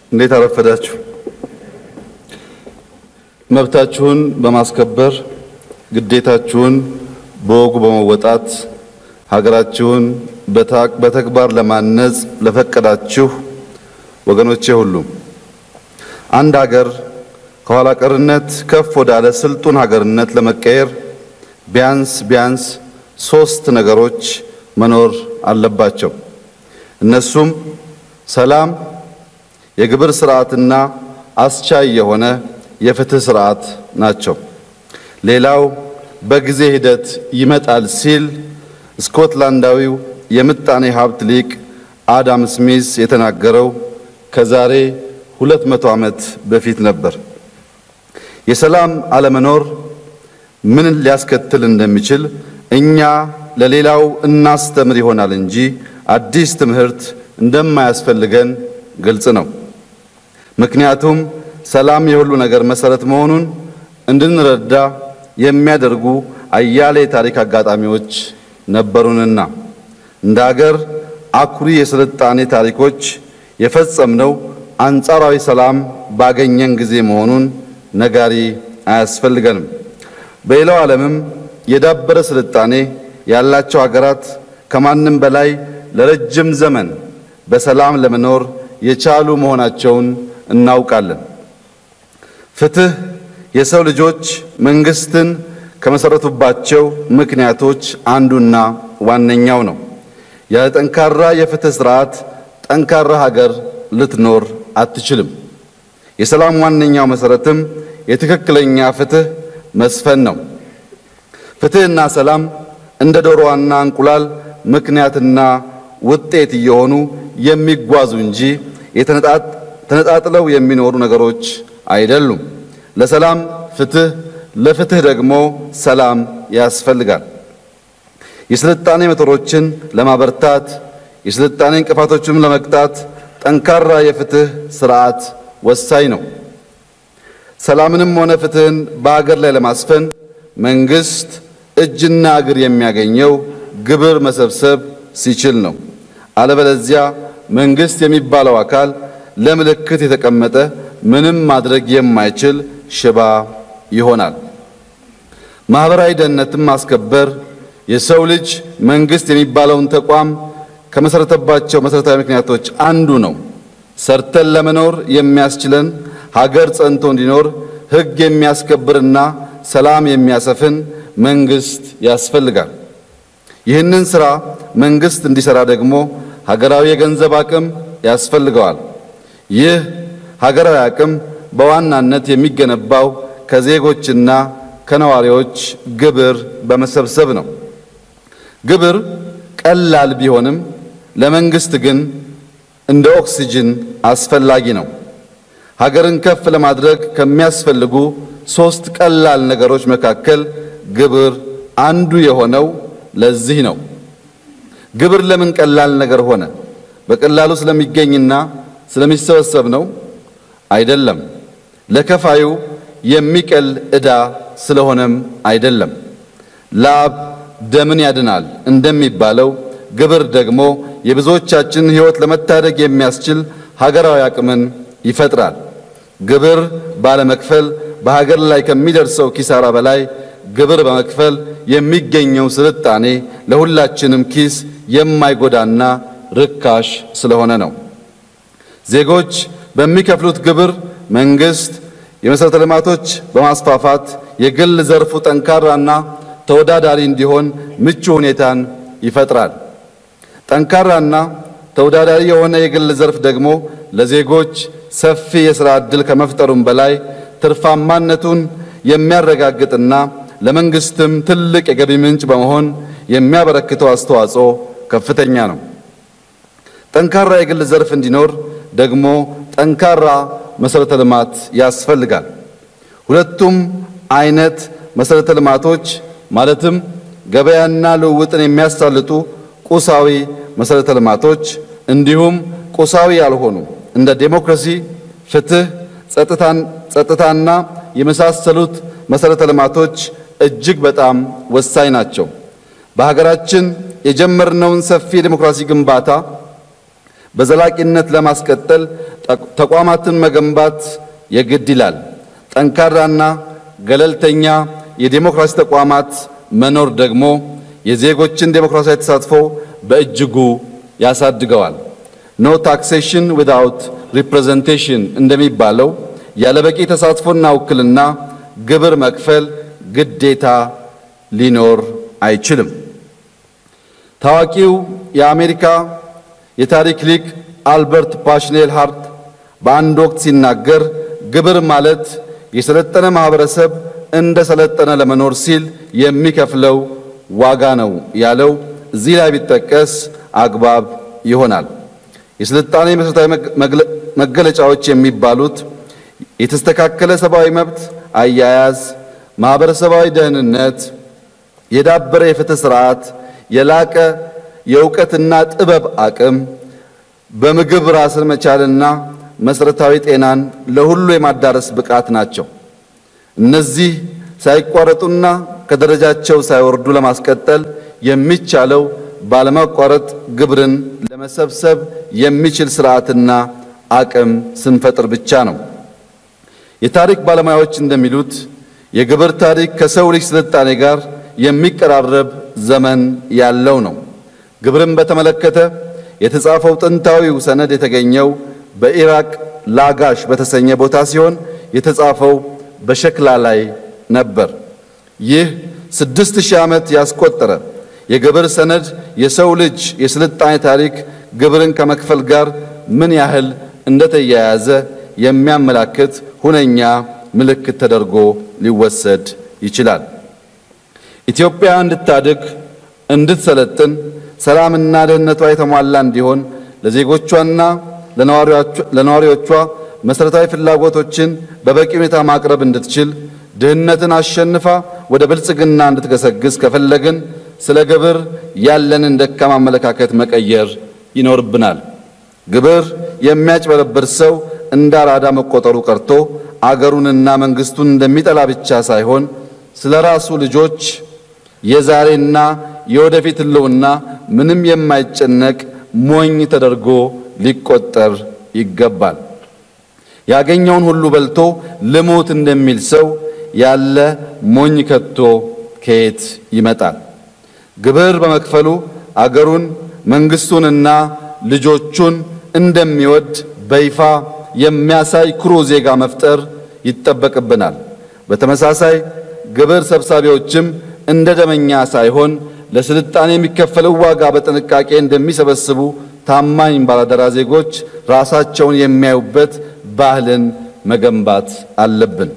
እንዴት አረፈዳችሁ። መብታችሁን በማስከበር ግዴታችሁን በወጉ በመወጣት ሀገራችሁን በተግባር ለማነጽ ለፈቀዳችሁ ወገኖቼ ሁሉም አንድ ሀገር ከኋላ ቀርነት ከፍ ወዳለ ስልጡን ሀገርነት ለመቀየር ቢያንስ ቢያንስ ሶስት ነገሮች መኖር አለባቸው። እነሱም ሰላም፣ የግብር ስርዓትና አስቻይ የሆነ የፍትህ ስርዓት ናቸው። ሌላው በጊዜ ሂደት ይመጣል ሲል ስኮትላንዳዊው የምጣኔ ሀብት ሊቅ አዳም ስሚስ የተናገረው ከዛሬ ሁለት መቶ ዓመት በፊት ነበር። የሰላም አለመኖር ምን ሊያስከትል እንደሚችል እኛ ለሌላው እናስተምር ይሆናል እንጂ አዲስ ትምህርት እንደማያስፈልገን ግልጽ ነው። ምክንያቱም ሰላም የሁሉ ነገር መሰረት መሆኑን እንድንረዳ የሚያደርጉ አያሌ የታሪክ አጋጣሚዎች ነበሩንና እንደ ሀገር አኩሪ የስልጣኔ ታሪኮች የፈጸምነው አንጻራዊ ሰላም ባገኘን ጊዜ መሆኑን ነጋሪ አያስፈልገንም። በሌላው ዓለምም የዳበረ ስልጣኔ ያላቸው ሀገራት ከማንም በላይ ለረጅም ዘመን በሰላም ለመኖር የቻሉ መሆናቸውን እናውቃለን። ፍትህ የሰው ልጆች መንግስትን ከመሰረቱባቸው ምክንያቶች አንዱና ዋነኛው ነው። ያለ ጠንካራ የፍትህ ስርዓት ጠንካራ ሀገር ልትኖር አትችልም። የሰላም ዋነኛው መሰረትም የትክክለኛ ፍትህ መስፈን ነው። ፍትህና ሰላም እንደ ዶሮዋና እንቁላል ምክንያትና ውጤት እየሆኑ የሚጓዙ እንጂ ተነጣጥለው የሚኖሩ ነገሮች አይደሉም። ለሰላም ፍትህ፣ ለፍትህ ደግሞ ሰላም ያስፈልጋል። የስልጣኔ ሞተሮችን ለማበርታት የስልጣኔ እንቅፋቶችንም ለመቅጣት ጠንካራ የፍትህ ስርዓት ወሳኝ ነው። ሰላምንም ሆነ ፍትህን በሀገር ላይ ለማስፈን መንግስት እጅና እግር የሚያገኘው ግብር መሰብሰብ ሲችል ነው። አለበለዚያ መንግስት የሚባለው አካል ለምልክት የተቀመጠ ምንም ማድረግ የማይችል ሽባ ይሆናል። ማህበራዊ ደህንነትን ማስከበር የሰው ልጅ መንግስት የሚባለውን ተቋም ከመሰረተባቸው መሰረታዊ ምክንያቶች አንዱ ነው። ሰርተን ለመኖር የሚያስችለን ሀገር ጸንቶ እንዲኖር ሕግ የሚያስከብርና ሰላም የሚያሰፍን መንግስት ያስፈልጋል። ይህንን ስራ መንግስት እንዲሰራ ደግሞ ሀገራዊ የገንዘብ አቅም ያስፈልገዋል። ይህ ሀገራዊ አቅም በዋናነት የሚገነባው ከዜጎችና ከነዋሪዎች ግብር በመሰብሰብ ነው። ግብር ቀላል ቢሆንም ለመንግስት ግን እንደ ኦክሲጅን አስፈላጊ ነው። ሀገርን ከፍ ለማድረግ ከሚያስፈልጉ ሶስት ቀላል ነገሮች መካከል ግብር አንዱ የሆነው ለዚህ ነው። ግብር ለምን ቀላል ነገር ሆነ? በቀላሉ ስለሚገኝና ስለሚሰበሰብ ነው? አይደለም። ለከፋዩ የሚቀል ዕዳ ስለሆነም አይደለም። ላብ ደምን ያድናል እንደሚባለው ግብር ደግሞ የብዙዎቻችንን ሕይወት ለመታደግ የሚያስችል ሀገራዊ አቅምን ይፈጥራል። ግብር ባለመክፈል በሀገር ላይ ከሚደርሰው ኪሳራ በላይ ግብር በመክፈል የሚገኘው ስልጣኔ ለሁላችንም ኪስ የማይጎዳና ርካሽ ስለሆነ ነው። ዜጎች በሚከፍሉት ግብር መንግስት የመሠረተ ልማቶች በማስፋፋት የግል ዘርፉ ጠንካራና ተወዳዳሪ እንዲሆን ምቹ ሁኔታን ይፈጥራል። ጠንካራና ተወዳዳሪ የሆነ የግል ዘርፍ ደግሞ ለዜጎች ሰፊ የሥራ ዕድል ከመፍጠሩም በላይ ትርፋማነቱን የሚያረጋግጥና ለመንግስትም ትልቅ የገቢ ምንጭ በመሆን የሚያበረክተው አስተዋጽኦ ከፍተኛ ነው። ጠንካራ የግል ዘርፍ እንዲኖር ደግሞ ጠንካራ መሠረተ ልማት ያስፈልጋል። ሁለቱም አይነት መሠረተ ልማቶች ማለትም ገበያና ልውውጥን የሚያሳልጡ ቁሳዊ መሠረተ ልማቶች እንዲሁም ቁሳዊ ያልሆኑ እንደ ዴሞክራሲ፣ ፍትህ፣ ጸጥታና የመሳሰሉት መሠረተ ልማቶች እጅግ በጣም ወሳኝ ናቸው። በሀገራችን የጀመርነውን ሰፊ የዴሞክራሲ ግንባታ በዘላቂነት ለማስቀጠል ተቋማትን መገንባት የግድ ይላል። ጠንካራና ገለልተኛ የዴሞክራሲ ተቋማት መኖር ደግሞ የዜጎችን ዴሞክራሲያዊ ተሳትፎ በእጅጉ ያሳድገዋል። ኖ ታክሴሽን ዊዛውት ሪፕሬዘንቴሽን እንደሚባለው ያለበቂ ተሳትፎና ውክልና ግብር መክፈል ግዴታ ሊኖር አይችልም። ታዋቂው የአሜሪካ የታሪክ ሊቅ አልበርት ፓሽኔል ሃርት በአንድ ወቅት ሲናገር ግብር ማለት የሰለጠነ ማህበረሰብ እንደ ሰለጠነ ለመኖር ሲል የሚከፍለው ዋጋ ነው ያለው እዚህ ላይ ቢጠቀስ አግባብ ይሆናል። የስልጣኔ መሠረታዊ መገለጫዎች የሚባሉት የተስተካከለ ሰብአዊ መብት አያያዝ፣ ማህበረሰባዊ ደህንነት፣ የዳበረ የፍትህ ስርዓት፣ የላቀ የእውቀትና ጥበብ አቅም፣ በምግብ ራስን መቻልና መሰረታዊ ጤናን ለሁሉ የማዳረስ ብቃት ናቸው። እነዚህ ሳይቋረጡና ከደረጃቸው ሳይወርዱ ለማስቀጠል የሚቻለው ባለማቋረጥ ግብርን ለመሰብሰብ የሚችል ስርዓትና አቅም ስንፈጥር ብቻ ነው። የታሪክ ባለሙያዎች እንደሚሉት የግብር ታሪክ ከሰው ልጅ ስልጣኔ ጋር የሚቀራረብ ዘመን ያለው ነው። ግብርን በተመለከተ የተጻፈው ጥንታዊው ሰነድ የተገኘው በኢራቅ ላጋሽ በተሰኘ ቦታ ሲሆን የተጻፈው በሸክላ ላይ ነበር። ይህ ስድስት ሺህ ዓመት ያስቆጠረ የግብር ሰነድ የሰው ልጅ የስልጣኔ ታሪክ ግብርን ከመክፈል ጋር ምን ያህል እንደተያያዘ የሚያመላክት ሁነኛ ምልክት ተደርጎ ሊወሰድ ይችላል። ኢትዮጵያ እንድታድግ፣ እንድትሰለጥን፣ ሰላምና ደህንነቷ የተሟላ እንዲሆን ለዜጎቿና ለነዋሪዎቿ መሰረታዊ ፍላጎቶችን በበቂ ሁኔታ ማቅረብ እንድትችል ድህነትን አሸንፋ ወደ ብልጽግና እንድትገሰግስ ከፈለግን ስለ ግብር ያለንን ደካማ አመለካከት መቀየር ይኖርብናል። ግብር የሚያጭበረብር ሰው እንደ አራዳ መቆጠሩ ቀርቶ አገሩንና መንግስቱን እንደሚጠላ ብቻ ሳይሆን ስለ ራሱ ልጆች የዛሬና የወደፊት ሕልውና ምንም የማይጨነቅ ሞኝ ተደርጎ ሊቆጠር ይገባል። ያገኘውን ሁሉ በልቶ ልሞት እንደሚል ሰው ያለ ሞኝ ከቶ ከየት ይመጣል? ግብር በመክፈሉ አገሩን መንግስቱንና ልጆቹን እንደሚወድ በይፋ የሚያሳይ ኩሩ ዜጋ መፍጠር ይጠበቅብናል። በተመሳሳይ ግብር ሰብሳቢዎችም እንደ ደመኛ ሳይሆን ለስልጣኔ የሚከፈለው ዋጋ በጥንቃቄ እንደሚሰበስቡ ታማኝ ባላደራ ዜጎች ራሳቸውን የሚያዩበት ባህልን መገንባት አለብን።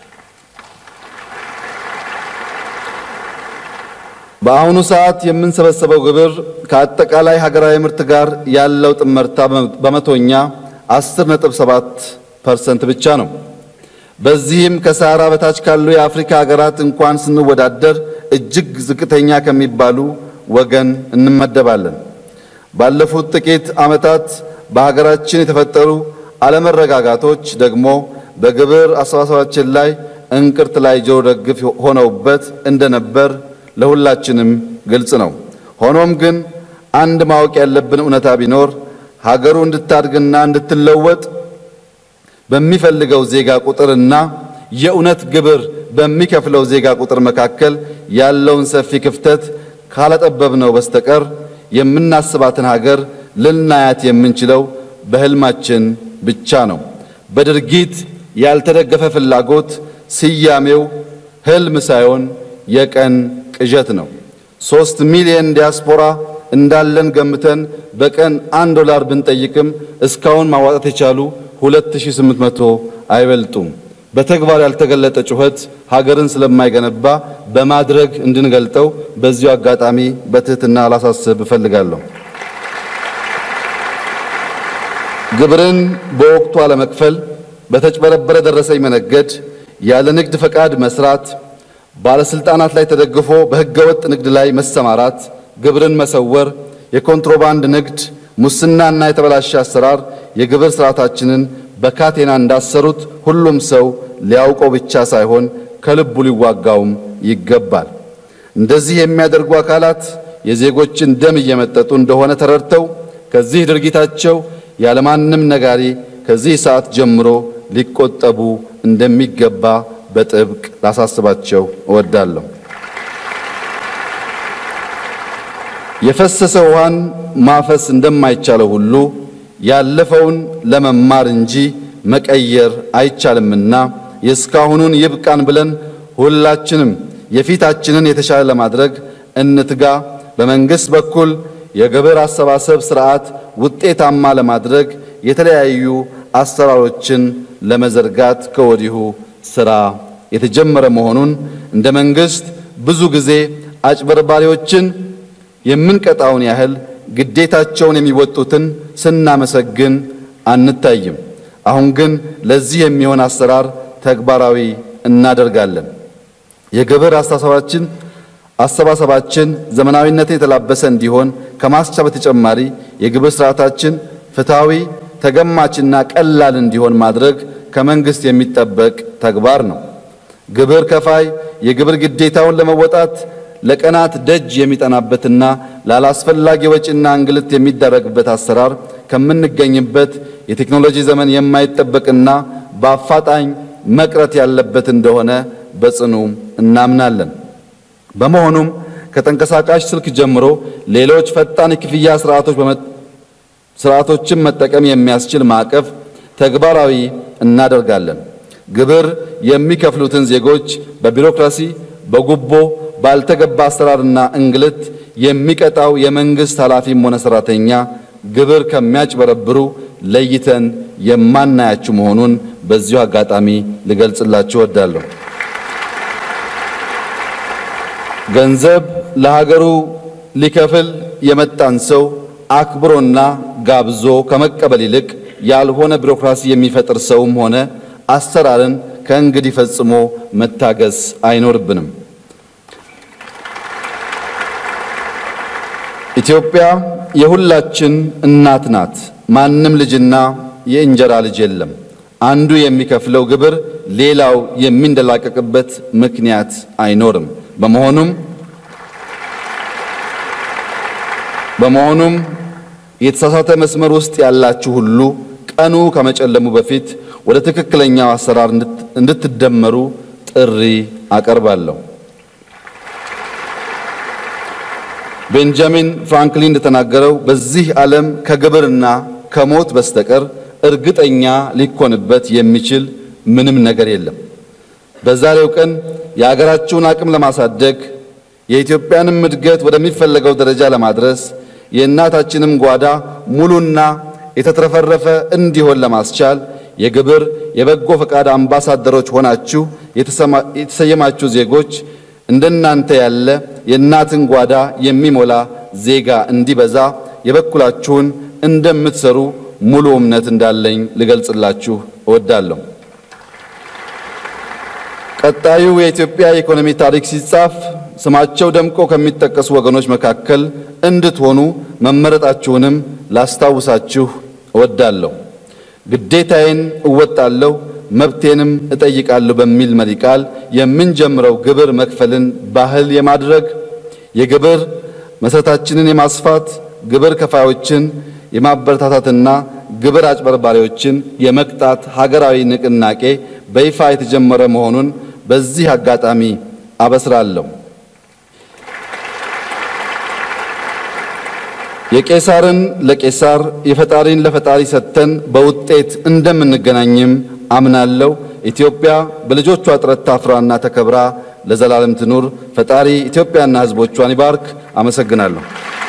በአሁኑ ሰዓት የምንሰበሰበው ግብር ከአጠቃላይ ሀገራዊ ምርት ጋር ያለው ጥመርታ በመቶኛ 10.7 ፐርሰንት ብቻ ነው። በዚህም ከሰሃራ በታች ካሉ የአፍሪካ ሀገራት እንኳን ስንወዳደር እጅግ ዝቅተኛ ከሚባሉ ወገን እንመደባለን። ባለፉት ጥቂት ዓመታት በሀገራችን የተፈጠሩ አለመረጋጋቶች ደግሞ በግብር አሰባሰባችን ላይ እንቅርት ላይ ጆሮ ደግፍ ሆነውበት እንደነበር ለሁላችንም ግልጽ ነው። ሆኖም ግን አንድ ማወቅ ያለብን እውነታ ቢኖር ሀገሩ እንድታድግና እንድትለወጥ በሚፈልገው ዜጋ ቁጥርና የእውነት ግብር በሚከፍለው ዜጋ ቁጥር መካከል ያለውን ሰፊ ክፍተት ካላጠበብነው በስተቀር የምናስባትን ሀገር ልናያት የምንችለው በሕልማችን ብቻ ነው። በድርጊት ያልተደገፈ ፍላጎት ስያሜው ሕልም ሳይሆን የቀን ቅዠት ነው። ሶስት ሚሊዮን ዲያስፖራ እንዳለን ገምተን በቀን አንድ ዶላር ብንጠይቅም እስካሁን ማዋጣት የቻሉ 2800 አይበልጡም። በተግባር ያልተገለጠ ጩኸት ሀገርን ስለማይገነባ በማድረግ እንድንገልጠው በዚሁ አጋጣሚ በትህትና ላሳስብ እፈልጋለሁ። ግብርን በወቅቱ አለመክፈል፣ በተጭበረበረ ደረሰኝ መነገድ፣ ያለ ንግድ ፈቃድ መስራት፣ ባለስልጣናት ላይ ተደግፎ በህገወጥ ንግድ ላይ መሰማራት፣ ግብርን መሰወር፣ የኮንትሮባንድ ንግድ፣ ሙስናና የተበላሸ አሰራር የግብር ስርዓታችንን በካቴና እንዳሰሩት ሁሉም ሰው ሊያውቀው ብቻ ሳይሆን ከልቡ ሊዋጋውም ይገባል። እንደዚህ የሚያደርጉ አካላት የዜጎችን ደም እየመጠጡ እንደሆነ ተረድተው ከዚህ ድርጊታቸው ያለማንም ነጋሪ ከዚህ ሰዓት ጀምሮ ሊቆጠቡ እንደሚገባ በጥብቅ ላሳስባቸው እወዳለሁ። የፈሰሰ ውሃን ማፈስ እንደማይቻለው ሁሉ ያለፈውን ለመማር እንጂ መቀየር አይቻልምና የእስካሁኑን ይብቃን ብለን ሁላችንም የፊታችንን የተሻለ ለማድረግ እንትጋ። በመንግስት በኩል የግብር አሰባሰብ ስርዓት ውጤታማ ለማድረግ የተለያዩ አሰራሮችን ለመዘርጋት ከወዲሁ ስራ የተጀመረ መሆኑን እንደ መንግስት ብዙ ጊዜ አጭበርባሪዎችን የምንቀጣውን ያህል ግዴታቸውን የሚወጡትን ስናመሰግን አንታይም። አሁን ግን ለዚህ የሚሆን አሰራር ተግባራዊ እናደርጋለን። የግብር አስተሳሰባችን አሰባሰባችን ዘመናዊነትን የተላበሰ እንዲሆን ከማስቻል በተጨማሪ የግብር ስርዓታችን ፍትሐዊ፣ ተገማችና ቀላል እንዲሆን ማድረግ ከመንግስት የሚጠበቅ ተግባር ነው። ግብር ከፋይ የግብር ግዴታውን ለመወጣት ለቀናት ደጅ የሚጠናበትና ላላስፈላጊ ወጪና እንግልት የሚደረግበት አሰራር ከምንገኝበት የቴክኖሎጂ ዘመን የማይጠበቅና በአፋጣኝ መቅረት ያለበት እንደሆነ በጽኑ እናምናለን። በመሆኑም ከተንቀሳቃሽ ስልክ ጀምሮ ሌሎች ፈጣን የክፍያ ስርዓቶች ስርዓቶችን መጠቀም የሚያስችል ማዕቀፍ ተግባራዊ እናደርጋለን። ግብር የሚከፍሉትን ዜጎች በቢሮክራሲ፣ በጉቦ፣ ባልተገባ አሰራርና እንግልት የሚቀጣው የመንግስት ኃላፊም ሆነ ሰራተኛ ግብር ከሚያጭበረብሩ ለይተን የማናያችሁ መሆኑን በዚሁ አጋጣሚ ልገልጽላችሁ እወዳለሁ። ገንዘብ ለሀገሩ ሊከፍል የመጣን ሰው አክብሮና ጋብዞ ከመቀበል ይልቅ ያልሆነ ቢሮክራሲ የሚፈጥር ሰውም ሆነ አሰራርን ከእንግዲህ ፈጽሞ መታገስ አይኖርብንም። ኢትዮጵያ የሁላችን እናት ናት። ማንም ልጅና የእንጀራ ልጅ የለም። አንዱ የሚከፍለው ግብር ሌላው የሚንደላቀቅበት ምክንያት አይኖርም። በመሆኑም በመሆኑም የተሳሳተ መስመር ውስጥ ያላችሁ ሁሉ ቀኑ ከመጨለሙ በፊት ወደ ትክክለኛው አሰራር እንድትደመሩ ጥሪ አቀርባለሁ። ቤንጃሚን ፍራንክሊን እንደተናገረው በዚህ ዓለም ከግብርና ከሞት በስተቀር እርግጠኛ ሊኮንበት የሚችል ምንም ነገር የለም። በዛሬው ቀን የሀገራችሁን አቅም ለማሳደግ የኢትዮጵያንም እድገት ወደሚፈለገው ደረጃ ለማድረስ የእናታችንም ጓዳ ሙሉና የተትረፈረፈ እንዲሆን ለማስቻል የግብር የበጎ ፈቃድ አምባሳደሮች ሆናችሁ የተሰየማችሁ ዜጎች እንደናንተ ያለ የእናትን ጓዳ የሚሞላ ዜጋ እንዲበዛ የበኩላችሁን እንደምትሰሩ ሙሉ እምነት እንዳለኝ ልገልጽላችሁ እወዳለሁ። ቀጣዩ የኢትዮጵያ የኢኮኖሚ ታሪክ ሲጻፍ ስማቸው ደምቆ ከሚጠቀሱ ወገኖች መካከል እንድትሆኑ መመረጣችሁንም ላስታውሳችሁ እወዳለሁ። ግዴታዬን እወጣለሁ መብቴንም እጠይቃለሁ በሚል መሪ ቃል የምንጀምረው ግብር መክፈልን ባህል የማድረግ የግብር መሰረታችንን የማስፋት ግብር ከፋዮችን የማበረታታትና ግብር አጭበርባሪዎችን የመቅጣት ሀገራዊ ንቅናቄ በይፋ የተጀመረ መሆኑን በዚህ አጋጣሚ አበስራለሁ። የቄሳርን ለቄሳር የፈጣሪን ለፈጣሪ ሰጥተን በውጤት እንደምንገናኝም አምናለሁ። ኢትዮጵያ በልጆቿ ጥረት ታፍራና ተከብራ ለዘላለም ትኑር። ፈጣሪ ኢትዮጵያና ሕዝቦቿን ይባርክ። አመሰግናለሁ።